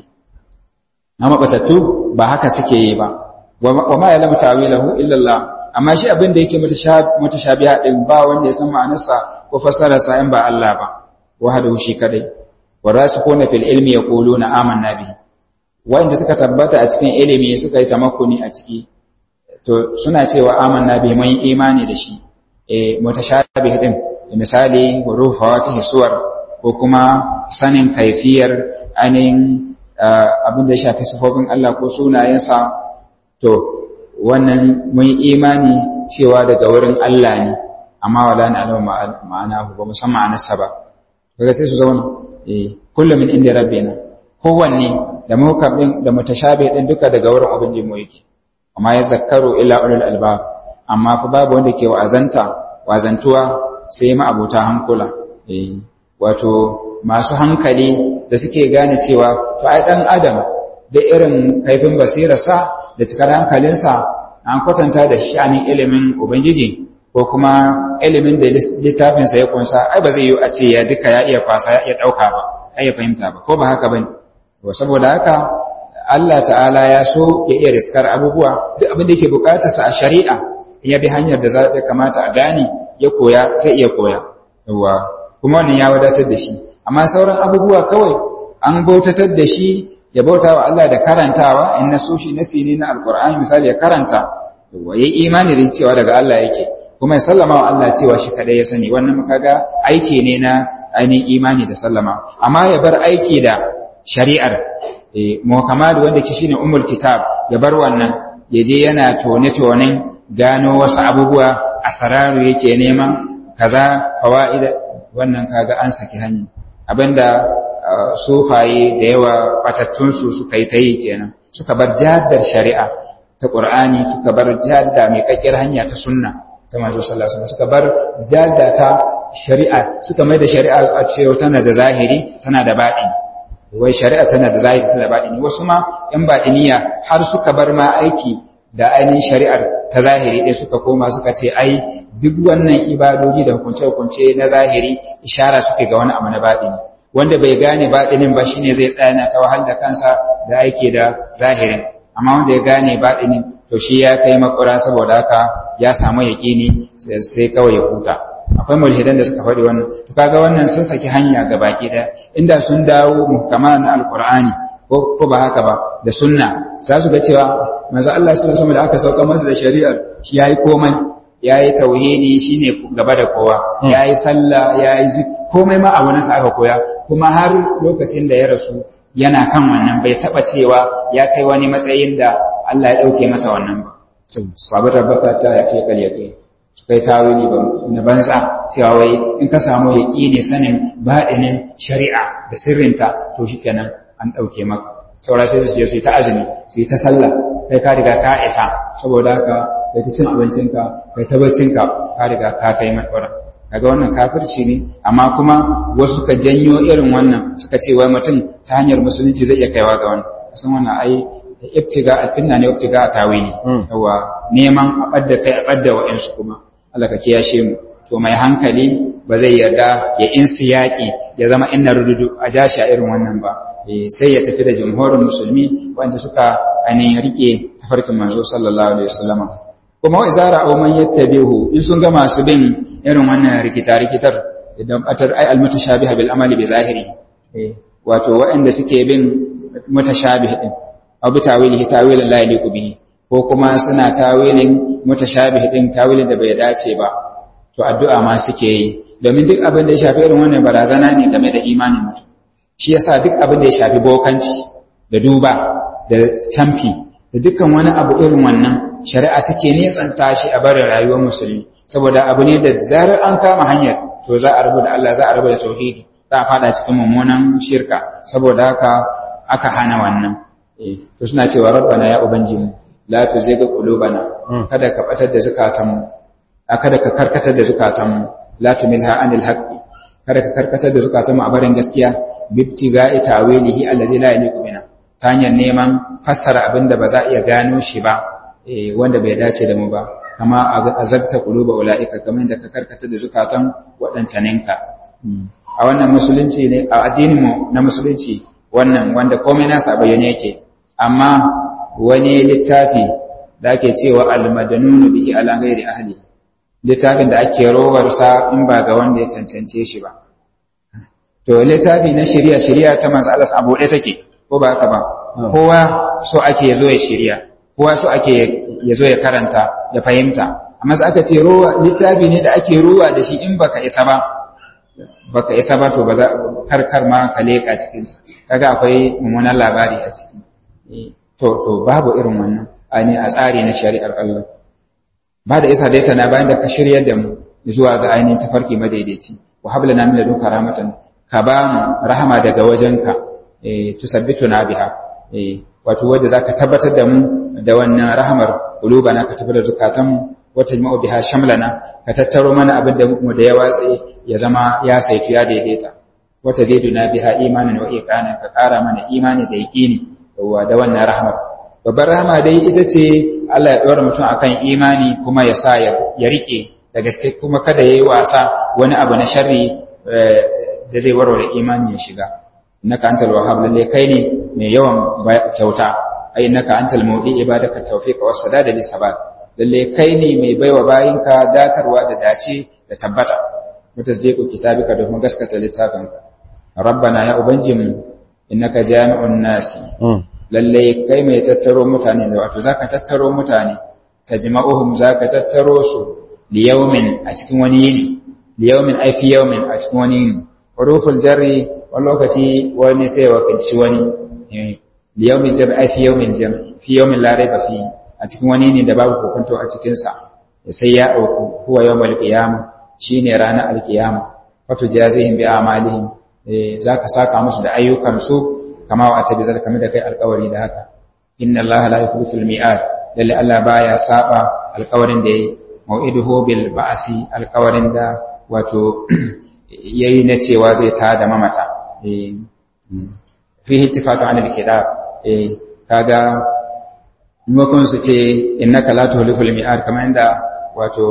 na mabatattu ba haka suke yi ba wa ma yalamu ta'wilahu illa Allah amma shi abin da yake mutashabiha din ba wanda ya san ma'anarsa ko fassararsa in ba Allah ba wahdahu shi kadai warasikuna fil ilmi yaquluna amanna bihi wanda suka tabbata a cikin ilimi suka yi tamakkuni a ciki to suna cewa amanna bihi mun imani da shi eh mutashabih din misali hurufa wata hisuwar ko kuma sanin kaifiyar anin abin da ya shafi sifofin Allah ko sunayensa to wannan mun imani cewa daga wurin Allah ne amma wala na alama ma'ana ba musamman anasa ba kaga sai su zauna eh kullu min inda rabbina kowanne da muhkam din da mutashabi din duka daga wurin ubangiji mu yake amma ya zakkaru illa ulul albab amma fa babu wanda ke wa'azanta wazantuwa sai ma abota hankula eh wato masu hankali da suke gane cewa to ai dan adam da irin kaifin basirarsa da cikar hankalinsa an kwatanta da sha'anin ilimin ubangiji ko kuma ilimin da littafinsa ya kunsa ai ba zai yi a ce ya duka ya iya kwasa ya iya ɗauka ba ai ya fahimta ba ko ba haka bane to saboda haka Allah ta'ala ya so ya iya riskar abubuwa duk abin da yake bukatarsa a shari'a ya bi hanyar da za ta kamata a gane ya koya sai iya koya yawa kuma wannan ya wadatar da shi amma sauran abubuwa kawai an bautatar da shi ya bauta wa Allah da karantawa in na so shi nasi ne na alkur'ani misali ya karanta yawa yayi imani da cewa daga Allah yake kuma ya sallama wa Allah cewa shi kadai ya sani wannan kaga aiki ne na ainihin imani da sallama amma ya bar aiki da shari'ar muhammad wanda ke shine ummul kitab ya bar wannan ya je yana tone-tonen gano wasu abubuwa asararu yake nema kaza fawaida wannan kaga an saki hanya abinda sufaye da yawa batattunsu suka yi ta yi kenan suka bar jaddar shari'a ta qur'ani suka bar jadda mai kakkiyar hanya ta sunna ta manzo sallallahu alaihi wasallam suka bar jadda ta shari'a suka mai da shari'a a cewa tana da zahiri tana da baɗini wai shari'a tana da zahiri tana da baɗini wasu ma yan baɗiniya har suka bar ma aiki da ainihin shari'ar ta zahiri ɗaya suka koma suka ce ai duk wannan ibadoji da hukunce-hukunce na zahiri ishara suke ga wani abu na baɗini wanda bai gane baɗinin ba shine zai tsaya na ta wahal da kansa da aiki da zahirin amma wanda ya gane baɗinin to shi ya kai makura saboda haka ya samu yaƙini sai kawai ya huta akwai mulhidan da suka faɗi wannan to kaga wannan sun saki hanya ga baki ɗaya inda sun dawo muhkama na alqur'ani ko ba haka ba da sunna za su ga cewa manzo Allah sallallahu alaihi da aka sauka masa da shari'ar shi yayi komai yayi tauhidi shine gaba da kowa yayi sallah yayi komai ma a wurin sa aka koya kuma har lokacin da ya rasu yana kan wannan bai taba cewa ya kai wani matsayin da Allah ya dauke masa wannan ba sabu tabbata ta ya ce kal yaqin kai tawili ba na banza cewa wai in ka samu yaqini sanin baɗinin shari'a da sirrinta to shikenan an ɗauke maka saura sai su je su yi ta azumi su yi ta sallah kai ka riga ka isa saboda haka kai ta cin abincinka kai ta baccinka ka riga ka kai matsara kaga wannan kafirci ne amma kuma wasu suka janyo irin wannan suka ce wai mutum ta hanyar musulunci zai iya kaiwa ga wannan san wannan ai ibtiga alfinna ne ibtiga tawili yawa neman a badda kai a badda wa'ansu kuma Allah ka kiyashe mu to mai hankali ba zai yarda ya insi yaƙi ya zama inna rududu a jashi a irin wannan ba sai ya tafi da jamhurin musulmi wanda suka ainihin rike tafarkin manzo sallallahu alaihi wasallama kuma wa izara aw man yattabihu in sun ga masu bin irin wannan rikita rikitar idan atar ay almutashabiha bil amali bi zahiri wato waɗanda suke bin mutashabih din aw bi tawilihi tawilan la yaliqu bihi ko kuma suna tawilin mutashabih din tawilin da bai dace ba to addu'a ma suke yi domin duk abin da ya shafi irin wannan barazana ne game da imanin mutum shi yasa duk abin da ya shafi bokanci da duba da camfi da dukkan wani abu irin wannan shari'a take nesanta shi a barin rayuwar musulmi saboda abu ne da zarar an kama hanyar to za a rabu da Allah za a rabu da tauhidi za a fada cikin mummunan shirka saboda haka aka hana wannan to suna cewa rabbana ya ubangiji la tuzigh qulubana kada ka batar da zakatanmu kada ka karkatar da zukatanmu la tumilha anil haqqi kada ka karkatar da zukatanmu a barin gaskiya bibtiga'i tawilihi allazi la yaliqu bina ta hanyar neman fassara abin da ba za a iya gano shi ba wanda bai dace da mu ba kama azabta quluba ulaika kamar da ka karkatar da zukatan wadancaninka a wannan musulunci ne a addinin mu na musulunci wannan wanda komai nasa bayyane yake amma wani littafi da ake cewa al-madanunu bihi ala ghairi ahlihi littafin da ake rowarsa in ba ga wanda ya cancance shi ba. To, littafi na shirya shirya ta masu alas abu ɗaya take, ko ba haka ba, kowa so ake ya zo ya shirya, kowa so ake ya zo ya karanta, ya fahimta. Amma su aka ce rowa littafi ne da ake rowa da shi in baka isa ba, baka isa ba to ba za karkar ma ka leƙa cikinsa. Kaga akwai mummunan labari a ciki. To, to babu irin wannan, a ne a tsari na shari'ar Allah. ba da isa dai tana bayan da ka shiryar da mu zuwa ga ainihin tafarki madaidaici wa habla na min ladunka rahmatan ka ba mu rahama daga wajenka eh tusabbitu na biha eh wato wanda zaka tabbatar da mu da wannan rahamar qulubana ka tabbatar zakatan mu wa tajma'u biha shamlana ka tattaro mana abin da mu da ya watsi ya zama ya saitu ya daidaita wa taziduna biha imanan wa iqanan ka kara mana imani da yaqini da wannan rahamar babbar rahama dai ita ce Allah ya ɗora mutum akan imani kuma ya sa ya riƙe da gaske kuma kada ya yi wasa wani abu na sharri da zai warware imani ya shiga innaka antal wahhab lalle kai ne mai yawan kyauta ai innaka antal mawdi ibadaka tawfiq was sadada lis sabat lalle kai ne mai baiwa bayinka datarwa da dace da tabbata mutasdiqu kitabika da kuma gaskata littafinka rabbana ya ubanjimu innaka jami'un nasi lalle kai mai tattaro mutane da wato zaka tattaro mutane tajma'uhum zaka tattaro su li yawmin a cikin wani yini li yawmin ay fi yawmin a cikin wani yini huruful jarri wani lokaci wani sai wakilci wani li yawmin jarri ay fi yawmin jam fi yawmin la raiba fi a cikin wani yini da babu kokonto a cikin sa sai ya dauku huwa yawmul qiyama shine ranar alqiyama wato jazihim bi amalihim zaka saka musu da ayyukan su kama wa atabi zalika da kai alƙawari da haka inna allaha la yukhlifu al-mi'ad lalle Allah baya saba alƙawarin da yayi mau'iduhu bil ba'si alƙawarin da wato yayi na cewa zai ta da mamata eh fihi ittifaqu an al-kitab eh kaga maimakon su ce innaka la tukhlifu al-mi'ad kamar inda wato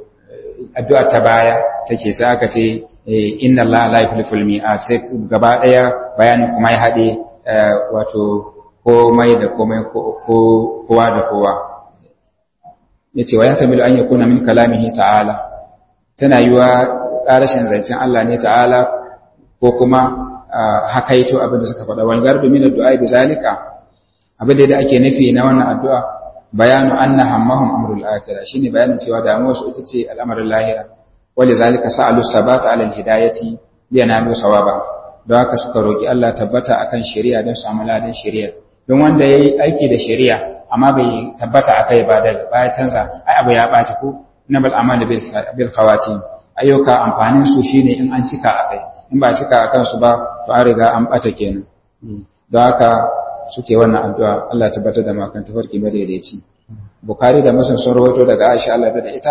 addu'a ta baya take sai aka ce inna allaha la yukhlifu al-mi'ad sai gaba daya bayanin kuma ya hade wato komai da komai kowa da kowa ya ce wa ya tamilu an yakuna min kalamihi ta'ala tana yiwa ƙarashin zancen Allah ne ta'ala ko kuma hakaito abin da suka faɗa wal garbi min addu'a bi zalika abin da ake nufi na wannan addu'a bayanu anna hammahum amrul akhirah shine bayanin cewa damuwar su ita ce al'amarin lahira wali zalika sa'alu sabata ala al-hidayati liyanalu sawaba don haka suka roƙi Allah tabbata akan shari'a don samu ladan shari'a don wanda ya yi aiki da shari'a amma bai tabbata a kai ba da baya canza ai abu ya ɓaci ko na bal amana bil khawati ayyuka amfanin su shine in an cika a kai in ba cika a kansu ba to an riga an ɓata kenan don haka suke wannan addu'a Allah tabbatar da makan tafarki madaidaici Bukhari da Muslim sun rawaito daga Aisha Allah da ita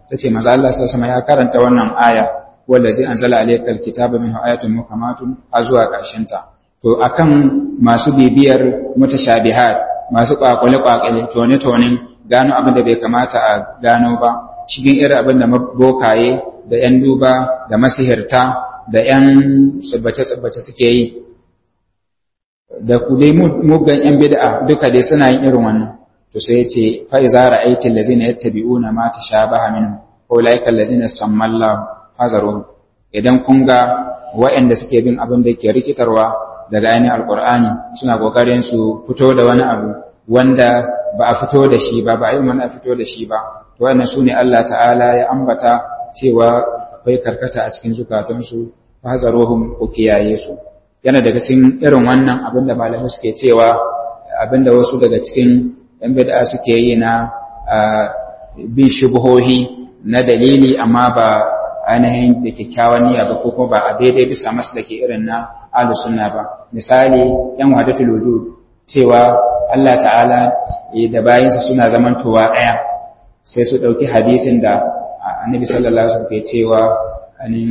tace manzo Allah sallallahu alaihi ya karanta wannan aya wallazi anzala alaykal kitaba minhu ayatun muhkamatun azwa karshen ta to akan masu bibiyar mutashabihat masu kwakwale kwakwale tone tonen gano abin da bai kamata a gano ba cikin irin abin da bokaye da yan duba da masihirta da yan tsubbace tsubbace suke yi da ku dai muggan yan bid'a duka dai suna yin irin wannan to sai ya ce fa iza ra'ayti allazina yattabi'una ma tashabaha minhu ulaika allazina sammallahu hazaru idan kun ga waɗanda suke bin abin da ke rikitarwa daga ainihin alkur'ani suna kokarin su fito da wani abu wanda ba a fito da shi ba ba a yi mana fito da shi ba to wannan su ne Allah ta'ala ya ambata cewa akwai karkata a cikin zukatansu fa hazaruhum ku kiyaye su yana daga cikin irin wannan abin da malamai suke cewa abin da wasu daga cikin yan bid'a suke yi na bin shubuhohi na dalili amma ba ainihin da kyakkyawan niyya ba ko kuma ba a daidai bisa maslaki irin na ahlus sunna ba misali yan wahdatul wujud cewa Allah ta'ala da bayinsa suna zamantowa daya sai su dauki hadisin da annabi sallallahu alaihi wasallam ke cewa anin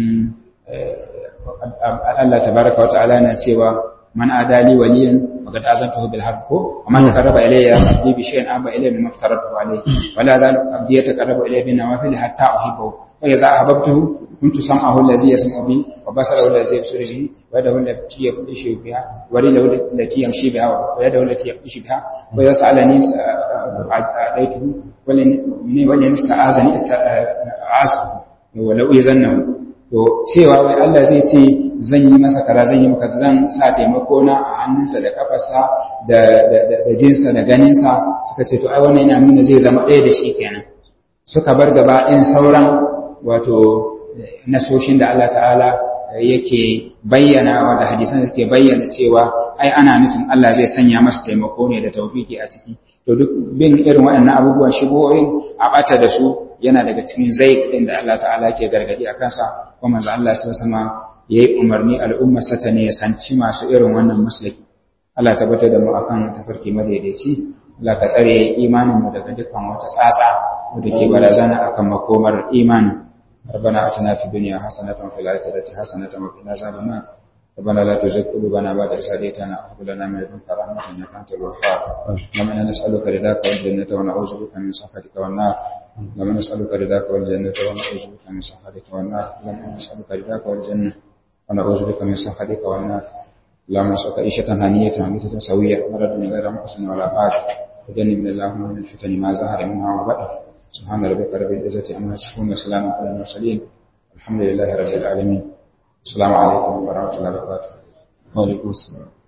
Allah tabaraka wa ta'ala na cewa man adali waliyan faqad azantuhu bil harb ko man taqarraba ilayya abdi bi shay'in aba ilayya mimma aftaratu alayhi wala zal abdi yataqarrabu ilayya bin nawafil hatta uhibbu wa idza ahbabtuhu kuntu sam'ahu allazi yasma'u bi wa basarahu allazi yabsuru bihi wa yadahu allati yabtishu biha wa rijluhu allati yamshi biha wa yadahu allati yabtishu biha wa idza sa'alani a'taytuhu wa lan yasta'azani asta'azu wa law yazannahu to cewa wai Allah zai ce zan yi masa kaza zan yi maka zan sa taimako na a hannunsa da kafarsa da da jinsa da ganinsa suka ce to ai wannan yana nuna zai zama ɗaya da shi kenan suka bar gaba ɗin sauran wato nasoshin da Allah ta'ala yake bayyana da hadisan da ke bayyana cewa ai ana nufin Allah zai sanya masa taimako ne da tawfiki a ciki to duk bin irin waɗannan abubuwan shigohin a ɓata da su yana daga cikin zai ɗin da Allah ta'ala ke gargadi a kansa kuma manzo Allah sai sama yayi umarni al'ummar sa ta ne sanci masu irin wannan musulki Allah tabbatar da mu akan tafarki madaidaici Allah ka tsare imanin mu daga dukkan wata tsatsa da ke barazana akan makomar imanin ربنا اتنا في الدنيا حسنه وفي الاخره حسنه وقنا عذاب النار ربنا لا تزغ قلوبنا بعد إذ هديتنا وهب لنا من لدنك رحمة إنك أنت الوهاب اللهم إنا نسألك رضاك والجنة ونعوذ بك من سخطك والنار اللهم نسألك رضاك والجنة ونعوذ بك من سخطك والنار اللهم نسألك رضاك والجنة ونعوذ بك من سخطك والنار اللهم نسألك عيشة هنية وميتة سوية مرض من غير محسن ولا فاجر وجنبنا اللهم من الفتن ما ظهر منها وبطن سبحان ربك رب العزة عما يصفون وسلام على المرسلين الحمد لله رب العالمين السلام عليكم ورحمة الله وبركاته وعليكم السلام